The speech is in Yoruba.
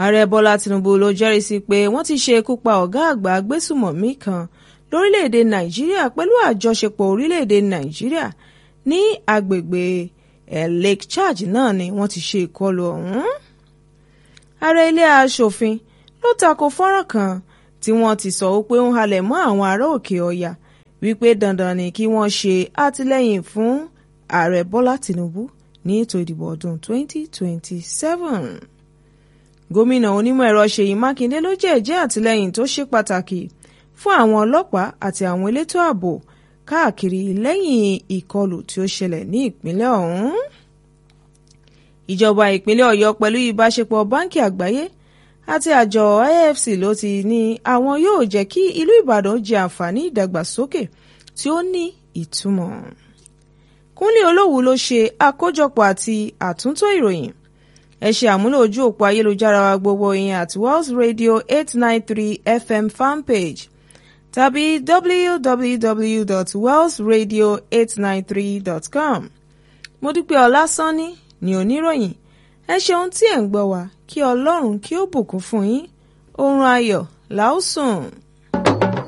ààrẹ bọ́lá tinubu ló jẹ́rìísí pé wọ́n ti ṣe ikú pa ọ̀gá àgbà agbésùmọ̀mí kan lórílẹ̀‐èdè nàìjíríà pẹ̀lú àjọṣepọ̀ orílẹ̀‐èdè nàìjíríà ní agbègbè lake charge náà ni wọ́n ti ṣe ìkọlù ọ̀hún. ààrẹ ilé aṣòfin ló tako fọ́nrán kan tí wọ́n ti sọ pé ń halẹ̀ mọ́ àwọn ará òkè ọ̀yà wípé dandan ni kí wọ́n ṣe àtìlẹ́yìn fún ààrẹ bọ́lá tinubu ní ètò ìdìbò ọdún 2027. gómìnà onímọ̀ ẹ̀rọ ṣèyí mákindé ló jẹ́ẹ̀jẹ́ àtìlẹ́yìn tó ṣe pàtàkì fún àwọn ọlọ́pàá àti àwọn elétò ààbò káàkiri lẹ́yìn ìkọlù tí ó ṣẹlẹ̀ ní ìpínlẹ̀ ọ̀hún. ìjọba ìpínlẹ̀ ọ̀yọ́ pẹ̀lú ìbáṣepọ̀ báńkì àgbáyé àti àjọ IFC ló ti ní àwọn yóò jẹ́ kí ìlú ìbàdàn jẹ àǹfààní ìdàgbàsókè tí ó ní ìtumọ̀. kúnlé olówù ló ṣe àkójọpọ̀ àti àtúntò ìròyìn ẹ ṣe àmúlò ojú òpó ayélujára wa gbogbo ìyẹn àti Wells Radio eight nine three FM fanpage tàbí www.wellsradio893.com. mo dúpẹ́ ọlásánní ní oníròyìn ẹ ṣeun tí ẹ̀ ń gbọ́ wá kí ọlọ́run kí ó bùkún fún yín oorun ayọ̀ làásùn.